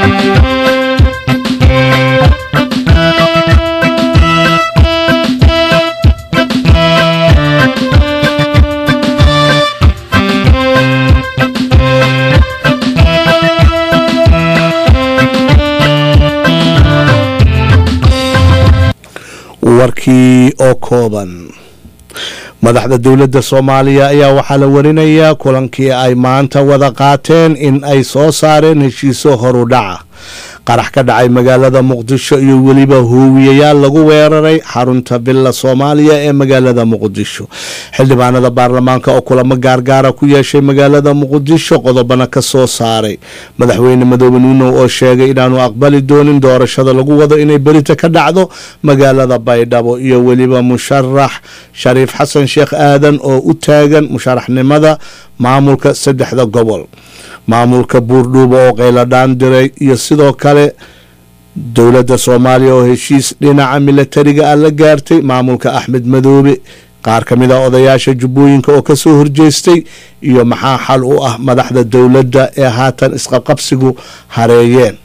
warkii oo kooban madaxda dowladda soomaaliya ayaa waxaa la warinayaa kulankii ay maanta wada qaateen in ay soo saareen heshiiso horu dhaca qarax ka dhacay magaalada muqdisho iyo weliba hoowiyayaal lagu weeraray xarunta villa soomaaliya ee magaalada muqdisho xildhibaanada baarlamaanka oo kulamo gaargaara ku yeeshay magaalada muqdisho qodobana ka soo saaray madaxweyne madoobe nuunow oo sheegay inaanu aqbali doonin doorashada lagu wado inay berita ka dhacdo magaalada baydhabo iyo weliba musharax shariif xasan sheekh aadan oo u taagan musharaxnimada maamulka saddexda gobol maamulka buurdhuuba oo qayladhaan diray iyo sidoo kale dowladda soomaaliya oo heshiis dhinaca milatariga ah la gaartay maamulka axmed madoobe qaar ka mid a odayaasha jubbooyinka oo ka soo horjeestay iyo maxaa xal u ah madaxda dowladda ee haatan isqabqabsigu hareeyeen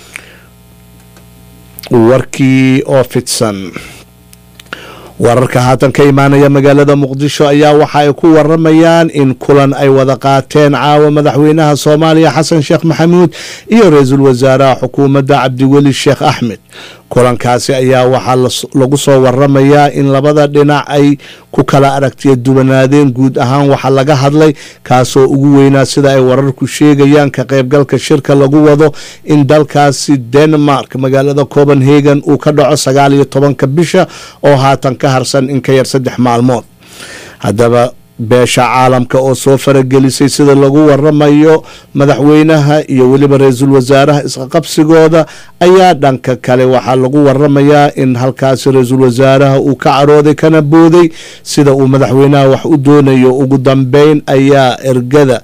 warkii oo fidsan wararka haatan ka imaanaya magaalada muqdisho ayaa waxa ay ku waramayaan in kulan ay wada qaateen caawa madaxweynaha soomaaliya xasan sheekh maxamuud iyo ra-iisul wasaaraha xukuumadda cabdiweli sheekh axmed kulankaasi ayaa waxaa lagu soo waramayaa in labada dhinac ay ku kala aragtiya duwanaadeen guud ahaan waxa laga hadlay kaasoo ugu weynaa sida ay wararku sheegayaan ka qaybgalka shirka lagu wado in dalkaasi denmark magaalada copenhagen uu ka dhaco sagaal iyo tobanka bisha oo haatan ka harsan in ka yar saddex maalmood haddaba beesha caalamka oo soo faragelisay sida lagu waramayo madaxweynaha iyo weliba ra-iisul wasaaraha isqaqabsigooda ayaa dhanka kale waxaa lagu waramayaa in halkaasi ra-iisul wasaaraha uu ka carooday kana booday sida uu madaxweynaha wax u doonayo ugu dambeyn ayaa ergada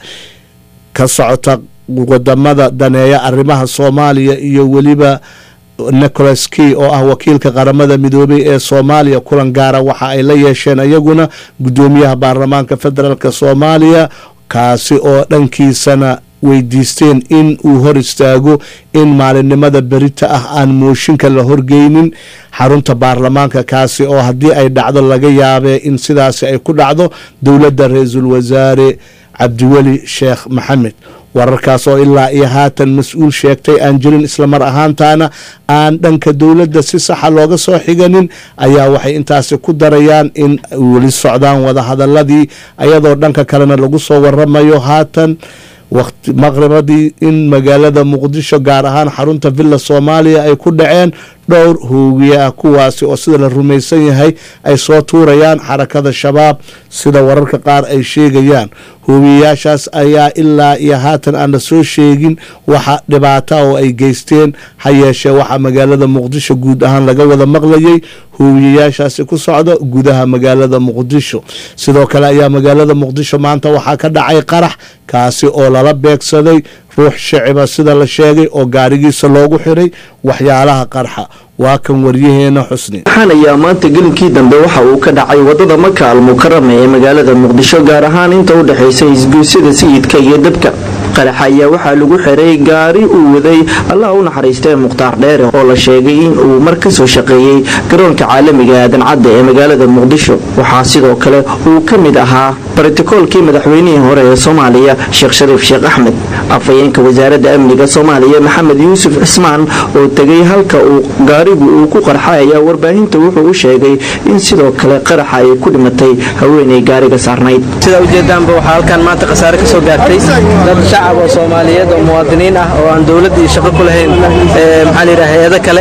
ka socota wadamada daneeya arrimaha soomaaliya iyo weliba nicholas key oo ah wakiilka qaramada midoobay ee soomaaliya kulan gaara waxa ay la yeesheen ayaguna guddoomiyaha baarlamaanka federaalk soomaaliya kaasi oo dhankiisana weydiisteen in uu hor istaago in maalinimada berita ah aan mooshinka la horgeynin xarunta baarlamaanka kaasi oo haddii ay dhacdo laga yaabee in sidaasi ay ku dhacdo dowladda ra-iisul wasaare cabdiweli sheekh maxamed wararkaas oo ilaa iyo haatan mas-uul sheegtay aan jirin islamar ahaantaana aan dhanka dowladda si saxa looga soo xiganin ayaa waxay intaasi ku darayaan in weli socdaan wadahadaladii ayadoo dhanka kalena lagu soo waramayo haatan waqti maqribadii in magaalada muqdisho gaar ahaan xarunta villa soomaaliya ay ku dhaceen dhowr hoogiye ah kuwaasi oo sida la rumaysan yahay ay soo tuurayaan xarakada shabaab sida wararka qaar ay sheegayaan hoogiyayaashaas ayaa ilaa iyo haatan aan la soo sheegin waxa dhibaata oo ay geysteen ha yeeshee waxaa magaalada muqdisho guud ahaan laga wada maqlayay hoogiyayaashaasi ku socda gudaha magaalada muqdisho sidoo kale ayaa magaalada muqdisho maanta waxaa ka dhacay qarax kaasi oo lala beegsaday ruux shiciba sida la sheegay oo gaarigiisa loogu xiray waxyaalaha qarxa waa kan waryaheena xusni waxaan ayaa maanta gelinkii dambe waxa uu ka dhacay wadada maka almukarama ee magaalada muqdisho gaar ahaan inta u dhexaysa isguusyada sayidka iyo dabka qaraxa ayaa waxaa lagu xiray gaari uu waday allah u naxariistee mukhtaar dheere oo la sheegay in uu mar ka soo shaqeeyey garoonka caalamiga aadan cadde ee magaalada muqdisho waxaa sidoo kale uu ka mid ahaa barotikoolkii madaxweynihii hore ee soomaaliya sheekh shariif sheekh axmed afhayeenka wasaaradda amniga soomaaliya maxamed yuusuf cismaan oo tegay halka uu gaarigu uu ku qarxay ayaa warbaahinta wuxuu u sheegay in sidoo kale qaraxa ay ku dhimatay haweenay gaariga saarnayd sida ujeedaanba waxaa halkaan maanta khasaare ka soo gaartay dad shacab oo soomaaliyeed oo muwaadiniin ah oo aan dowladda iyo shaqo ku lahayn maxaa layidhaha hay-ado kale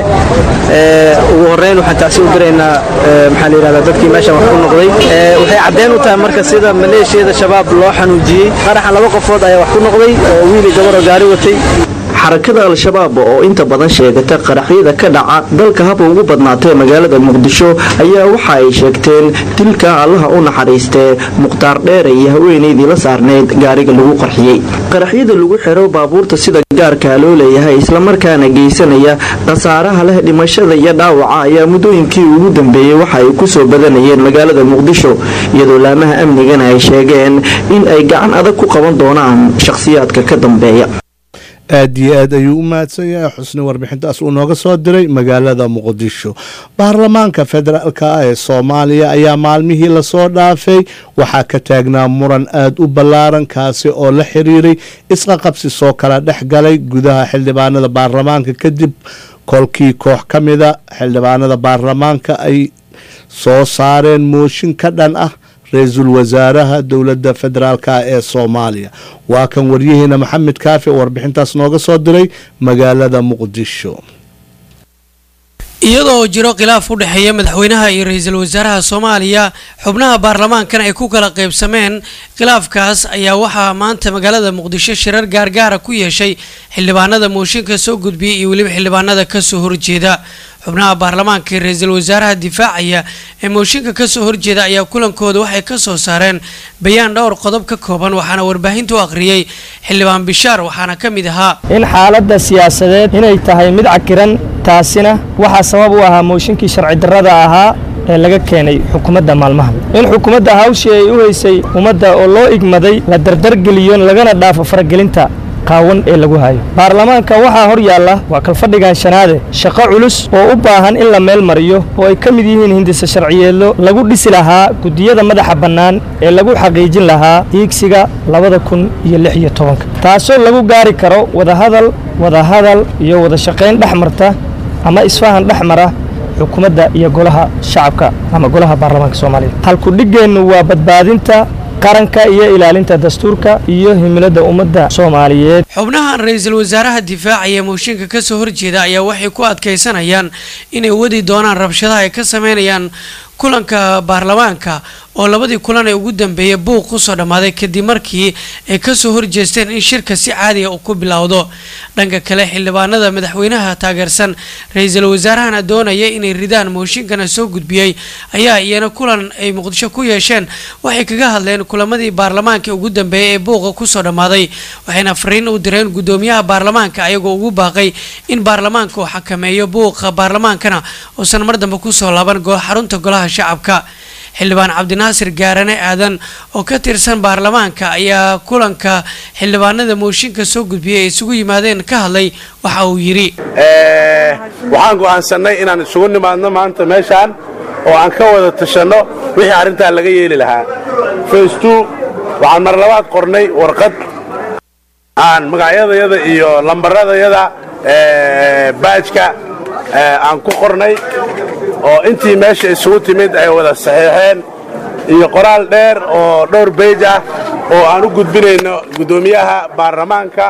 ugu horreyn waxaan taasi u diraynaa maxaa layidhahdaa dadkii meeshan wax ku noqday waxay caddeen u tahay marka sida maleeshiyada shabaab loo xanuujiyey qaraxan laba qofood ayaa wax ku noqday oo wiili gabar oo gaari watay xarakada al-shabaab oo inta badan sheegata qaraxyada ka dhaca dalka haba ugu badnaatee magaalada muqdisho ayaa waxa ay sheegteen dilka allaha u naxariistee mukhtaar dheere iyo haweenaydii la saarneyd gaariga lagu qarxiyey qaraxyada lagu xiro baabuurta sida gaarkaa loo leeyahay islamarkaana geysanaya khasaaraha leh dhimashada iyo dhaawaca ayaa muddooyinkii ugu dambeeyey waxa ay ku soo badanayeen magaalada muqdisho iyadoo laamaha amnigana ay sheegeen in ay gacan adag ku qaban doonaan shakhsiyaadka ka dambeeya aad iyo aad ayuu u mahadsan yahay xusni warbixintaas uu nooga soo diray magaalada muqdisho baarlamaanka federaalka ah ee soomaaliya ayaa maalmihii lasoo dhaafay waxaa ka taagnaa muran aad u ballaaran kaasi oo la xiriiray isqaqabsi soo kala dhex galay gudaha xildhibaanada baarlamaanka kadib kolkii koox ka mida xildhibaanada baarlamaanka ay soo saareen mooshin ka dhan ah ra-iisul wasaaraha dowladda federaalk ee soomaaliya waa kan waryaheena maxamed kaafi oo warbixintaas nooga soo diray magaalada muqdisho iyadoo jiro khilaaf u dhexeeya madaxweynaha iyo ra-iisul wasaaraha soomaaliya xubnaha baarlamaankan ay ku kala qaybsameen khilaafkaas ayaa waxaa maanta magaalada muqdisho shirar gaargaara ku yeeshay xildhibaanada mooshinka soo gudbiyay iyo weliba xildhibaanada kasoo horjeeda xubnaha baarlamaanka ee ra-iisul wasaaraha difaacaya ee mooshinka kasoo horjeeda ayaa kulankooda waxay kasoo saareen bayaan dhowr qodob ka kooban waxaana warbaahinta u akhriyey xildhibaan bishaar waxaana ka mid ahaa in xaaladda siyaasadeed inay tahay mid cakiran taasina waxaa sabab u ahaa mooshinkii sharci darrada ahaa ee laga keenay xukuumadda maalmahan in xukuumadda hawshii ay u haysay ummadda oo loo igmaday la dardargeliyo lagana dhaafo faragelinta qaawan ee lagu hayo baarlamaanka waxaa hor yaalla waa kalfadhigan shanaade shaqo culus oo u baahan in la meel mariyo oo ay ka mid yihiin hindisa sharciyeedlo lagu dhisi lahaa guddiyada madaxa bannaan ee lagu xaqiijin lahaa hiigsiga labada kun iyo lix iyo tobanka taasoo lagu gaari karo wadahadal wadahadal iyo wada shaqayn dhex marta ama isfahan dhex mara xukuumadda iyo golaha shacabka ama golaha baarlamaanka soomaaliya halkudhiggeennu waa badbaadinta qaranka iyo ilaalinta dastuurka iyo himilada ummadda soomaaliyeed xubnahan ra-iisul wasaaraha difaacaya mooshinka kasoo horjeeda ayaa waxay ku adkaysanayaan inay wadi doonaan rabshadaha ay ka sameynayaan kulanka baarlamaanka oo labadii kulan ee ugu dambeeyay buuq kusoo dhammaaday kadib markii ay kasoo horjeesteen in shirka si caadiga uu ku bilowdo dhanka kale xildhibaanada madaxweynaha taageersan ra-iisul wasaarahana doonaya inay ridaan mooshinkana soo gudbiyey ayaa iyana kulan ay muqdisho ku yeesheen waxay kaga hadleen kulamadii baarlamaanka ugu dambeeyay ee buuqa kusoo dhammaaday waxayna fariin u direen gudoomiyaha baarlamaanka ayagoo ugu baaqay in baarlamaanka uu xakameeyo buuqa baarlamaankana uusan mar dambe kusoo laaban xarunta golaha shacabka xildhibaan cabdinaasir gaarane aadan oo ka tirsan baarlamaanka ayaa kulanka xildhibaanada mooshinka soo gudbiyay ay isugu yimaadeen ka hadlay waxa uu yidhi waxaan go'aansannay inaan isugu nimaadno maanta meeshaan oo aan ka wada tashanno wixii arrintaa laga yeeli lahaa facetu waxaan mar labaad qornay warqad aan magacyadayada iyo lambaradayada baajka aan ku qornay oo intii meesha isugu timid ay wada saxiixeen iyo qoraal dheer oo dhowr beyj ah oo aan u gudbinayno guddoomiyaha baarlamaanka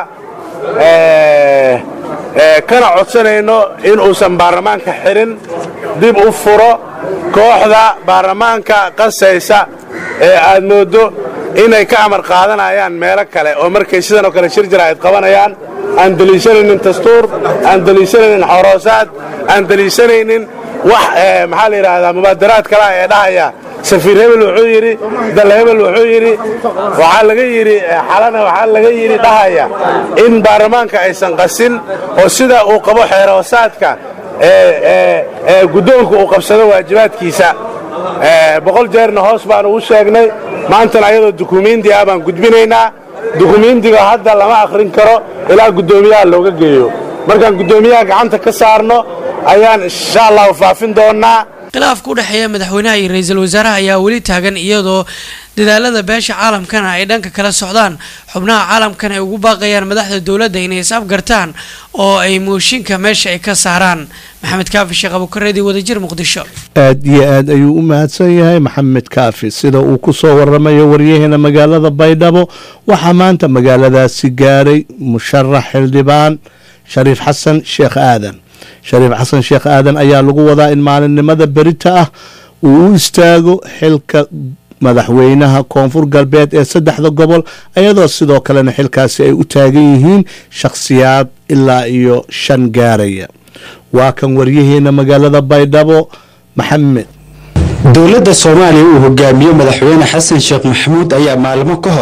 kana codsanayno in uusan baarlamaanka xirin dib u furo kooxda baarlamaanka qasaysa ee aad mooddo inay ka amar qaadanayaan meelo kale oo markay sidan oo kale shir jira ayd qabanayaan aan deliishanaynin dastuur aan deliishanaynin xoroosaad aan deliishanaynin wax maxaa la yidhaahdaa mubaadaraad kale ee dhahaya safiir hebel wuxuu yidhi dalle hebel wuxuu yidhi waxaa laga yidhi xalana waxaa laga yidhi dhahaya in baarlamaanka aysan qasin oo sida uu qabo xeeroosaadka ee guddoonku uu qabsado waajibaadkiisa boqol jeerna hoos baan ugu sheegnay maantana ayadoo dukumiindi ah baan gudbinaynaa dukumiindiga hadda lama akhrin karo ilaa guddoomiyaha looga geeyo markaan guddoomiyaha gacanta ka saarno ayaan insha allahu faafin doonnaa khilaafka u dhexeeya madaxweynaha iyo ra-iisul wasaaraha ayaa weli taagan iyadoo dadaalada beesha caalamkana ay dhanka kala socdaan xubnaha caalamkana ay ugu baaqayaan madaxda dowladda inay is-afgartaan oo ay mooshinka meesha ay ka saaraan maxamed kaafi sheekh abukareedii wadajir muqdisho aad iyo aad ayuu u mahadsan yahay maxamed kaafi sida uu ku soo waramayo waryaheena magaalada baydhabo waxaa maanta magaaladaasi gaaray musharax xildhibaan shariif xasan sheekh aadan shariif xasan sheekh aadan ayaa lagu wadaa in maalinimada berita ah uu u istaago xilka madaxweynaha koonfur galbeed ee saddexda gobol iyadoo sidoo kalena xilkaasi ay u taagan yihiin shakhsiyaad ilaa iyo shan gaaraya waa kan waryaheena magaalada baydhabo maxamed dowladda soomaaliya uu hogaamiyo madaxweyne xasan sheekh maxamuud ayaa maalmo ka hor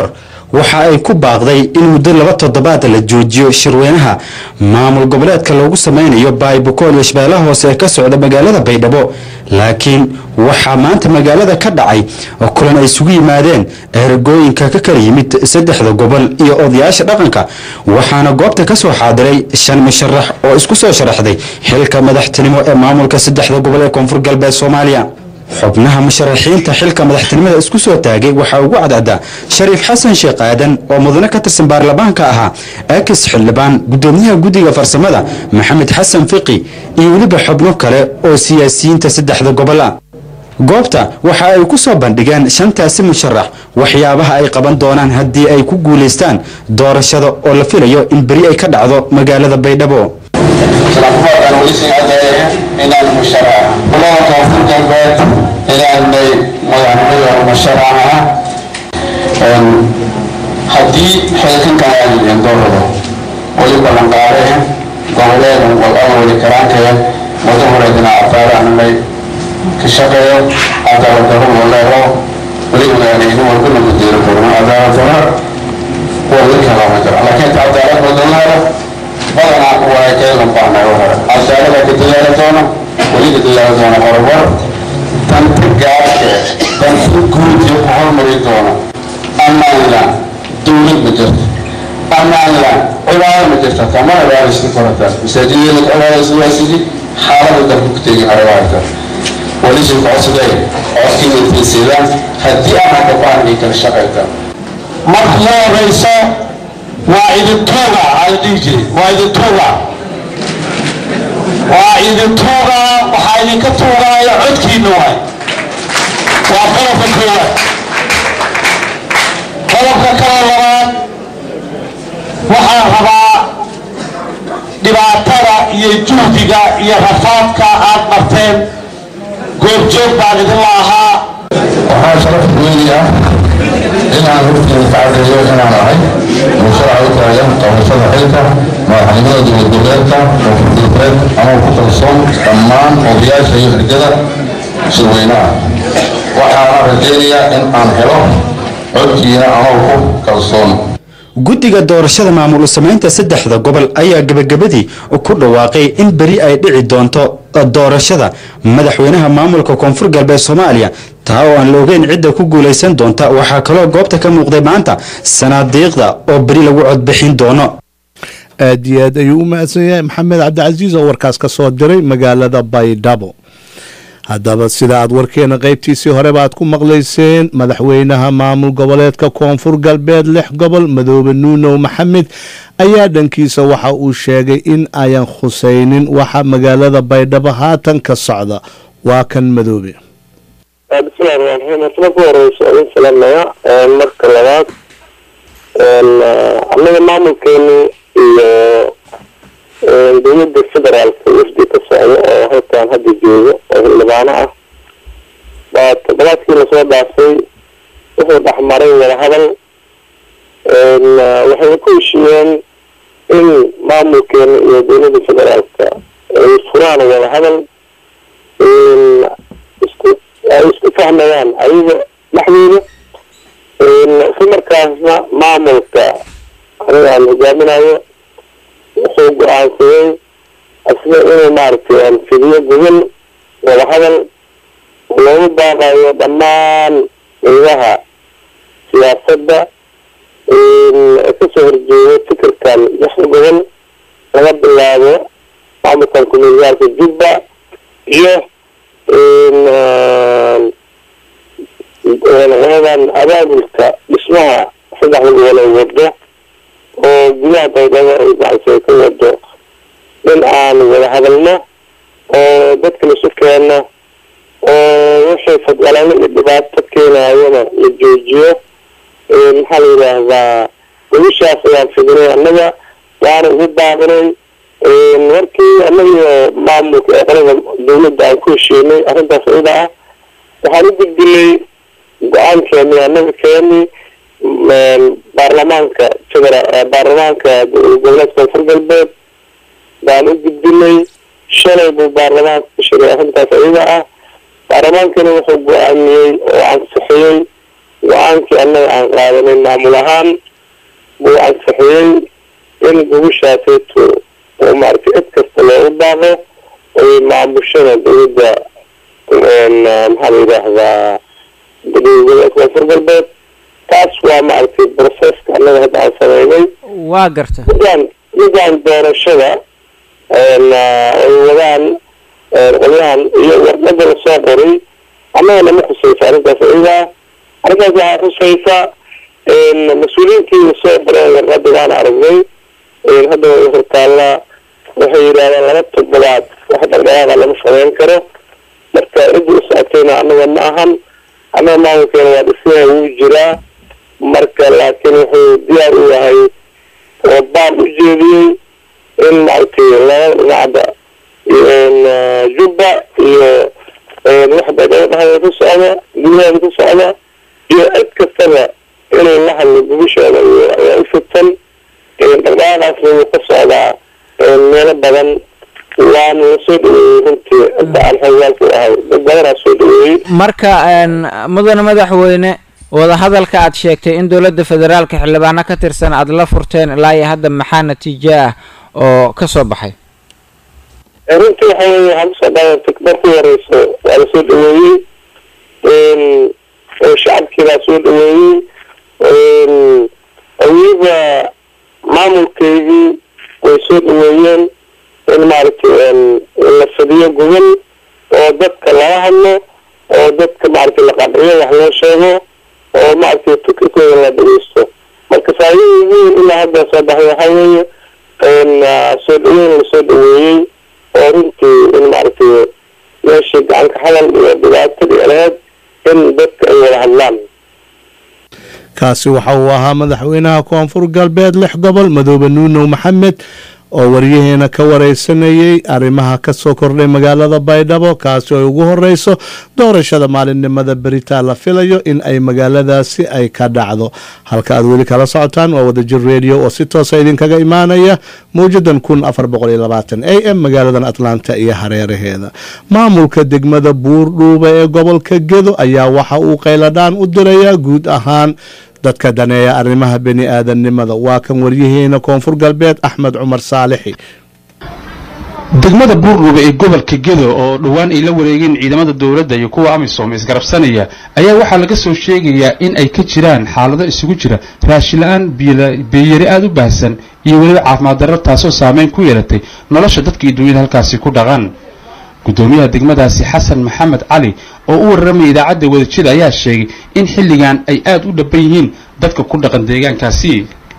waxa ay ku baaqday in muddo laba toddobaad la joojiyo shirweynaha maamul goboleedka loogu sameynayo baaybukool iyo shabeellaha hoose ee ka socda magaalada baydhabo laakiin waxaa maanta magaalada ka dhacay kulan ay isugu yimaadeen eragooyinka ka kala yimid saddexda gobol iyo odayaasha dhaqanka waxaana goobta ka soo xaadiray shan musharax oo isku soo sharaxday xilka madaxtinimo ee maamulka saddexda gobol ee koonfur galbeed soomaaliya xubnaha musharaxiinta xilka madaxtinimada isku soo taagay waxaa ugu cadcaddaa shariif xasan sheekh aadan oo mudane ka tirsan baarlamaanka ahaa akis xildhibaan gudoomiyaha guddiga farsamada maxamed xasan fiqi iyo weliba xubno kale oo siyaasiyiinta saddexda gobol ah goobta waxa ay ku soo bandhigeen shantaasi musharax waxyaabaha ay qaban doonaan haddii ay ku guulaystaan doorashada oo la filayo in beri ay ka dhacdo magaalada baydhabo salakumaadaan weli sii caddeeye inaan musharax kulada koonfur galbeed inaanay madaxnimada musharaxa haddii xilkankan aadiyeen doorado weli ballanqaadee goboleedan wal-aan weli karaankee wada horeedina afaaraanamay ka shaqeeyo cadaaladaro waleero weli ogaanayni walbana gudeero korno cadaaladaro wali kalama jiro laakiin cadaalad wadaleero badanaa waa keelan bahnay hore cadaalada ka dadaali doono weli ka dadaali doono horumar danta gaarke danta guud iyo ku hormari doono amaanland dowlad ma jirto amaanland cibaado ma jirta kama cibaadaysta korataa masaajidada ka cibaadaysadaasidii xaalada dalku ku tegin arabaarta weli sii codsaday codkii intiisidaan haddii aan haka baanay kala shaqayta marka la horeysa waa idin tuuga ala dhihi jiray waa idin tuuga waa idin tuuga waxaa idinka tuugaaya codkiina waay waa qodobka koowaad qodobka kale labaad waxaan rabaa dhibaatada iyo juhdiga iyo rafaadka aad marteen goobjoog baan idinla ahaa waxaa sharaf weyn ah inaan hortiina ka cadeeyo inaan ahay musharax u taagan qabashada xilka madaxnimada dowlad goboleedka koonfur galbeed ama ku kalsoon dhammaan odayaasha iyo xirgada shirweynaha waxaana rajaynayaa in aan helo codkiina anoo ku kalsoon guddiga doorashada maamul samaynta saddexda gobol ayaa gebagabadii ku dhawaaqay in beri ay dhici doonto doorashada madaxweynaha maamulka koonfur galbeed soomaaliya taa oo aan la ogeyn cidda ku guulaysan doonta waxaa kaloo goobta ka muuqday maanta sanaadiiqda oo beri lagu codbixin doono aad iyo aad ayuu u mahadsan yahay maxamed cabdicasiis oo warkaas ka soo diray magaalada baydhabo haddaba sida aad warkeena qaybtiisii horeba aad ku maqlayseen madaxweynaha maamul goboleedka koonfur galbeed lix gobol madoobe nuunow maxamed ayaa dhankiisa waxa uu sheegay in ayan khusaynin waxa magaalada baydhabo haatan ka socda waa kan madoobe bismillahi raxmaan raxiim horta marka horeyso idin salaamaya marka labaad annaga maamulkeenu iyo dowladda federaalka wafdi ka socdo oo halkan hadda joogo oo xildhibaano ah baa toddobaadkii lasoo dhaafay wuxuu dhexmaray wadahadal waxayna ku heshiiyeen in maamulkeena iyo dowladda federaalka ay furaan wadahadal isku ay isku fahmayaan ayaga dhexdooda isla markaasna maamulka aniga aan hogaaminayo wuxuu go-aansaday asna inuu maaragtay fidiyo gobol wadahadal loogu baaqayo dhammaan qaybaha siyaasadda kasoo horjeedo fikirkan lixda gobol laga bilaabo maamulkan kumeelgaalka jubba iyo qoladan abaabulka dhismaha saddexda gobol ay wado oo gudaha baydhabo ay maaragtay ka wado in aan wada hadalno oo dadka lasu keeno oo wixii fadwalaalo iyo dhibaato keenayana la joojiyo maxaa la yidhaahdaa gobashaas ayaan fidinay annaga waana ugu baaqinay markii annagiyo maamulka ee qolada dawladda aan ku heshiinay arrintaas iyada ah waxaan u gudbinay go-aankeeni annaga keeni baarlamaanka federa baarlamaanka goboleedka koonfur galbeed baan u gudbinay shalay buu baarlamaanka ku shiray arrintaas iyada ah baarlamaankana wuxuu go-aamiyey oo ansixiyey go-aankii annaga aan qaadanay maamul ahaan buu ansixiyey in gubashaasayto oo maaragtay cid kasta loogu baaqo oy maamushada dowladda maxaa la yidhaahdaa dowlada koonfur galbeed taas waa maaragtay processka annaga hadda aan sameynay waa garta midaan midaan doorashada ay wadaan qolyahan iyo warqada lasoo qoray annaga nama khusaysa arrintaas iyadaa arrintaas waxaa khusaysa mas-uuliyiintii lasoo qoreen warqada waan aragnay hadda way hortaallaa waxay yidhahdeen laba toddobaad wax dhaqdhaqaaqa lama sameyn karo marka cidda u socotayna annaga ma ahan annaga maamulkeena waa dhismaha wuu jiraa marka laakiin wuxuu diyaar u yahay oo baan u jeediyey in maaragtay laba dhinacda jubba iyo waxda gabadhaha ku socda gudaheeda ku socda iyo cid kastaba inay la hadlo gubashooda iyo ayaa u fidsan dhaqdhaqaaqaasna wuu ka socdaa meelo badan waana la soo dhaweeyey runtii hadda aan xogaalku ahay dad badanaa soo dhaweeyey marka mudane madaxweyne wadahadalka aad sheegtay in dowladda federaalka xildhibaano ka tirsan aada la furteen ilaa iyo hadda maxaa natiijo ah oo ka soo baxay runtii waxa weeye waxaa kusoo dhaawantay markii horeyso waa lasoo dhaweeyey shacabkii baa soo dhaweeyey weliba maamulkeygii way soo dhaweeyeen in maaragtay la fadiyo gobol oo dadka lala hadlo oo dadka maaragtay la qanciyo wax loo sheego oo maaragtay fikirkooda la dhageysto marka faa'iidada ugu weyn ilaa hadda soo baxay waxaa weeye soo dhaweyn lasoo dhaweeyey oo runtii in maaragtay meeshii gacanka hadal iyo dhibaatadii lahayd in dadka ay wada hadlaan kaasi waxa uu ahaa madaxweynaha koonfur galbeed lix gobol madoobe nuunow maxamed oo waryaheena ka wareysanayey arrimaha ka soo kordhay magaalada baydhabo kaasi oo ay ugu horeyso doorashada maalinimada beritaa la filayo in ay magaaladaasi ay ka dhacdo halka aad weli kala socotaan waa wadajir radio oo si toosa idinkaga imaanaya mawjadan kun afar boqol iyo labaatan a m magaaladan atlanta iyo hareeraheeda maamulka degmada buurdhuuba ee gobolka gedo ayaa waxa uu qayladhaan u dirayaa guud ahaan dadka daneeya arrimaha bani aadamnimada waa kan waryaheena koonfur galbeed axmed cumar saalixi degmada buurdhuuba ee gobolka gedo oo dhowaan ay la wareegeen ciidamada dowladda iyo kuwa amisom isgarabsanaya ayaa waxaa laga soo sheegayaa in ay ka jiraan xaalado isugu jira raashin la-aan biyeyari aada u baahsan iyo weliba caafimaad darro taasoo saameyn ku yeelatay nolosha dadka iyo dunyada halkaasi ku dhaqan gudoomiyaha degmadaasi xasan maxamed cali oo u warramaya idaacadda wadajida ayaa sheegay in xilligan ay aada u dhaban yihiin dadka ku dhaqan deegaankaasi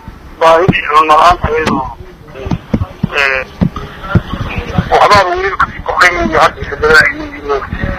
waxbaa weliba kasii kordhay iyo hadda badan ay yihiin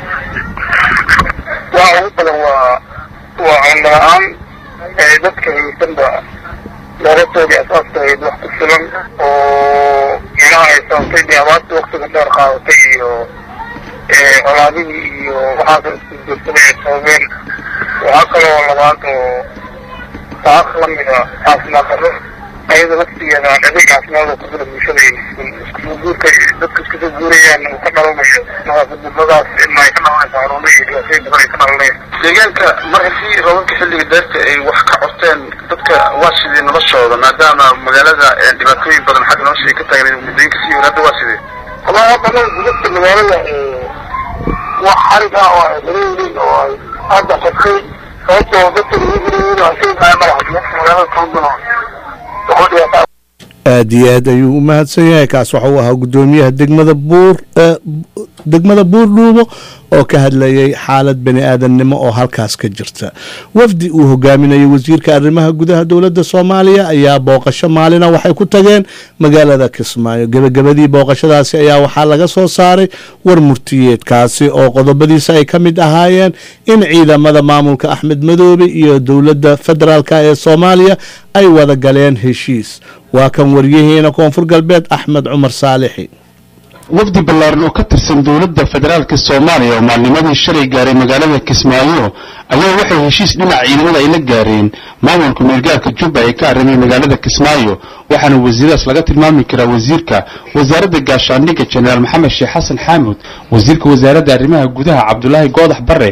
waxa ugu badan waa waa cunno la-aan dadka haysanba noloshoodii asaaska ahayd wax ku filan oo micnaha ay sababtay dee abaartii waktiga dheer qaadatay iyo colaadihii iyo waxaasa isku joogsaday ay sababeen waxaa kaloo labaad oo taas lamida caafimaad darro ayada laftigeeda aan adeeg caafimaad oo kujira bulshada iskusoo guurka dadka iskusoo guurayaan uu ka dhalanayo nadaafadnimadaas in ay ka dhalanayso xanuuno iyo dhibaatooyin badan ay ka dhalanayaan deegaanka mar haddii roobabka xilliga deerta ay wax ka corteen dadka waa sidee noloshooda maadaama magaalada dhibaatooyin badan xagga nolosha ay ka taagnayd muddooyinka sii hor hadda waa sidee wallahi hadda gudubta magaalada wax xarig ah oo ay dareeyiin oo ay hadda xirtay sababtoo dadka lagu guriyin oo shay kaa madaxa magaalada toondano waxu dhibaataa aada iyo aad ayuu u mahadsan yahay kaas waxa uu ahaa gudoomiyaha degmada buur degmada buurdhuubo oo ka hadlayay xaalad bani aadamnimo oo halkaas ka jirta wafdi uu hogaaminayay wasiirka arrimaha gudaha dowladda soomaaliya ayaa booqasho maalina waxay ku tageen magaalada kismaayo gebagabadii booqashadaasi ayaa waxaa laga soo saaray war murtiyeedkaasi oo qodobadiisa ay ka mid ahaayeen in ciidamada maamulka axmed madoobe iyo dowladda federaalk ee soomaaliya ay wada galeen heshiis waa kan waryaheena koonfur galbeed axmed cumar saalixi wafdi ballaaran oo ka tirsan dowladda federaalka soomaaliya oo maalnimadii shalay gaaray magaalada kismaayo ayaa waxay heshiis dhinaca ciidamada ay la gaareen maamulka meelgaarka jubba ee ka arrimay magaalada kismaayo waxaana wasiiradaas laga tilmaami karaa wasiirka wasaaradda gaashaandhigga jenaraal maxamed sheekh xasan xaamud wasiirka wasaaradda arrimaha gudaha cabdulaahi goodax barre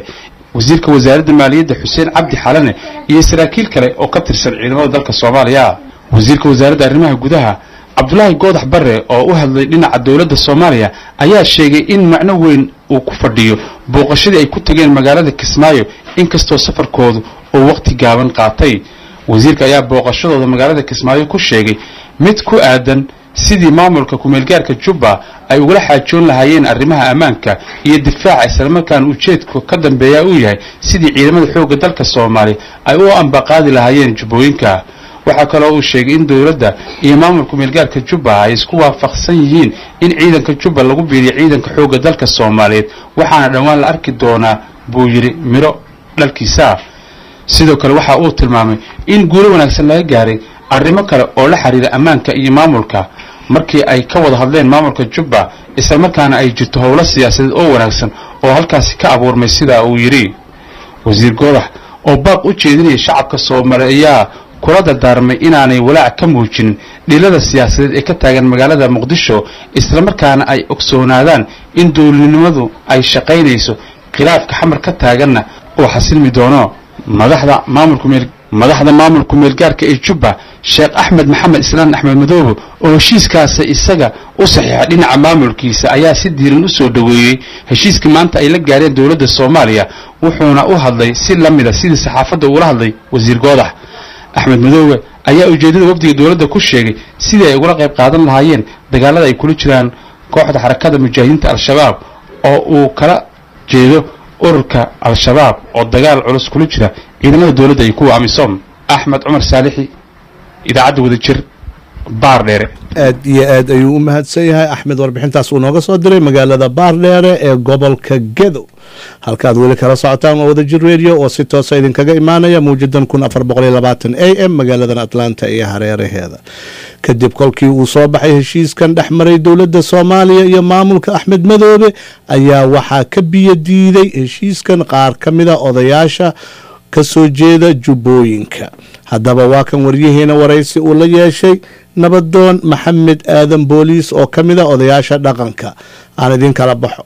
wasiirka wasaaradda maaliyadda xuseen cabdi xalane iyo saraakiil kale oo ka tirsan ciidamada dalka soomaaliya wasiirka wasaaradda arrimaha gudaha cabdulaahi goodax barre oo u hadlay dhinaca dowladda soomaaliya ayaa sheegay in macno weyn uu ku fadhiyo booqashadii ay ku tageen magaalada kismaayo inkastoo safarkoodu uu wakhti gaaban qaatay wasiirka ayaa booqashadooda magaalada kismaayo ku sheegay mid ku aadan sidii maamulka kumeelgaarka jubba ay ugala xaajoon lahaayeen arrimaha ammaanka iyo difaaca islamarkaana ujeedku ka dambeeya uu yahay sidii ciidamada xoogga dalka soomaaliya ay u ambaqaadi lahaayeen jubbooyinka waxaa kaloo uu sheegay in dowladda iyo maamulka kumeelgaarka jubba ay isku waafaqsan yihiin in ciidanka jubba lagu biiriyo ciidanka xoogga dalka soomaaliyeed waxaana dhowaan la arki doonaa buu yidhi midho dhalkiisa sidoo kale waxa uu tilmaamay in guulo wanaagsan laga gaaray arrimo kale oo la xiriira ammaanka iyo maamulka markii ay ka wada hadleen maamulka jubba islamarkaana ay jirto howlo siyaasadeed oo wanaagsan oo halkaasi ka abuurmay sidaa uu yidhi wasiir goodax oo baaq u jeedinaya shacabka soomaaliya ayaa kula dardaarmay inaanay walaac ka muujinin dhilada siyaasadeed ee ka taagan magaalada muqdisho islamarkaana ay ogsoonaadaan in dowladnimadu ay shaqaynayso khilaafka xamar ka taaganna uu xasilmi doono madaxda maamulka meel madaxda maamulka meelgaarka ee jubba sheekh axmed maxamed islaan axmed madoobe oo heshiiskaasi isaga u saxiixa dhinaca maamulkiisa ayaa si diiran u soo dhoweeyey heshiiskii maanta ay la gaareen dowladda soomaaliya wuxuuna u hadlay si la mida sidii saxaafadda uula hadlay wasiir goodax axmed madoobe ayaa ujeeddada wafdiga dowladda ku sheegay sidii ay ugala qayb qaadan lahaayeen dagaalada ay kula jiraan kooxda xarakada mujaahidiinta al-shabaab oo uu kala jeedo ururka al-shabaab oo dagaal culus kula jira ciidamada dowladda iyo kuwa amisom axmed cumar saalixi idaacadda wadajir baardheere aad iyo aad ayuu u mahadsan yahay axmed warbixintaas uu nooga soo diray magaalada baardheere ee gobolka gedo halkaad weli kala socotaan waa wadajir radio oo si toosa idinkaga imaanaya muujadan kun afar boqoliyo labaatan a m magaaladan atlanta iyo hareeraheeda kadib kolkii uu soo baxay heshiiskan dhex maray dowladda soomaaliya iyo maamulka axmed madoobe ayaa waxaa ka biyo diiday heshiiskan qaar ka mida odayaasha ka soo jeeda jubbooyinka haddaba waa kan waryaheena waraysi uu la yeeshay nabadoon maxamed aadan booliis oo ka mida odayaasha dhaqanka aan idin kala baxo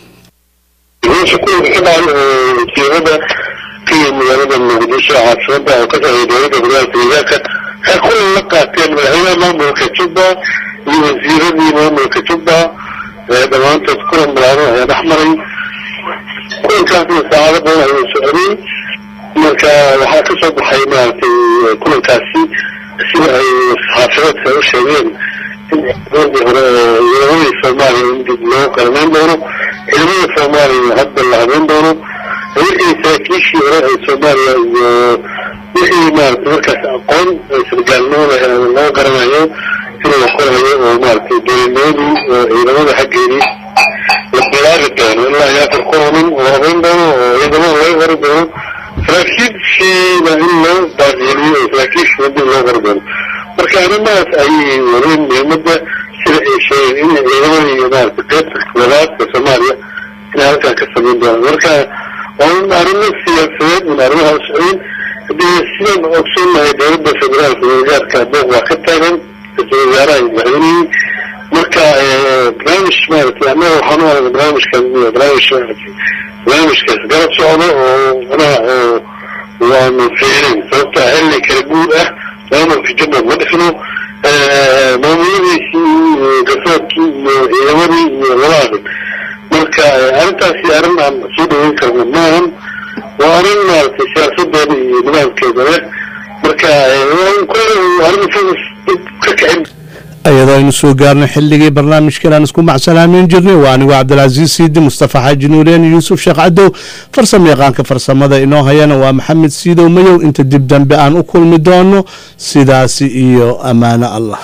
meesha kuwa ka dhacay oo wasiirada ka yimid magaalada muqdisho caasimada oo ka socday dowladda gobolka deegaanka waxay kulan la qaateen madaxweynaha maamulka jubba iyo wasiiradii maamulka jubba dhammaantood kulan balaaran ayaa dhex maray kulankaasna saacado badan ayuu socday marka waxaa ka soo baxay maaragtay kulankaasi sida ay saxaafadeedka u sheegeen in ciidamadii hore oo ciidamadii soomaaliya in dib loo qalmeyn doono ciidamada soomaaliya hadda la habeyn doono wixii saraakiishii hore ee soomaaliya iyo wixii maaragtay markaas aqoon sargaalnimada loo garanayo in la qorayo oo maaragtay dowladnimadii oo ciidamada xaggeedii la bilaabi doono ilaa iyo afar kulannin oo habeyn doono oo ciidamada laga qori doono saraakiishiina in loo baaqiliyo oo saraakiishii dib loo qori doono marka arrimahaas ayay wareen muhiimadda sida ay sheegeen in ciidamadii iyo maaragtay qaybta wadaadka soomaaliya inay halkan ka samayn doonaan marka waa un arrimo siyaasadeed un arrimaha u socdeen haddii sidaan ogsoonnahay dowladda federaalka wagaarka booq waa ka taagan ra-iisul wasaaraha iyo madaxweynihii marka barnaamij maaragtay annaga waxaan u aragna barnaamijkan barnaamij maaragtay barnaamijkaas garab socdo oo manaha oo waanu fiirin sababta xilli kala guur ah maamulka jubbaland ma dhixno maamuladiisii garsoorkii iyo ciidamadii iyo labaadan marka arrintaasi arrin aan soo dhaweyn karno maahan waa arrin maaragtay siyaasadeeda iyo nidaamkeeda leh marka arrin ka kicin iyadoo aynu soo gaarnay xilligii barnaamijkan aan isku macsalaameyn jirnay waa anigoo cabdilcasiis siidi mustafa xaaji nuureen yuusuf sheekh cadow farsamo yaqaanka farsamada inoo hayana waa maxamed siidow mayow inta dib dambe aan u kulmi doono sidaasi iyo ammaano allah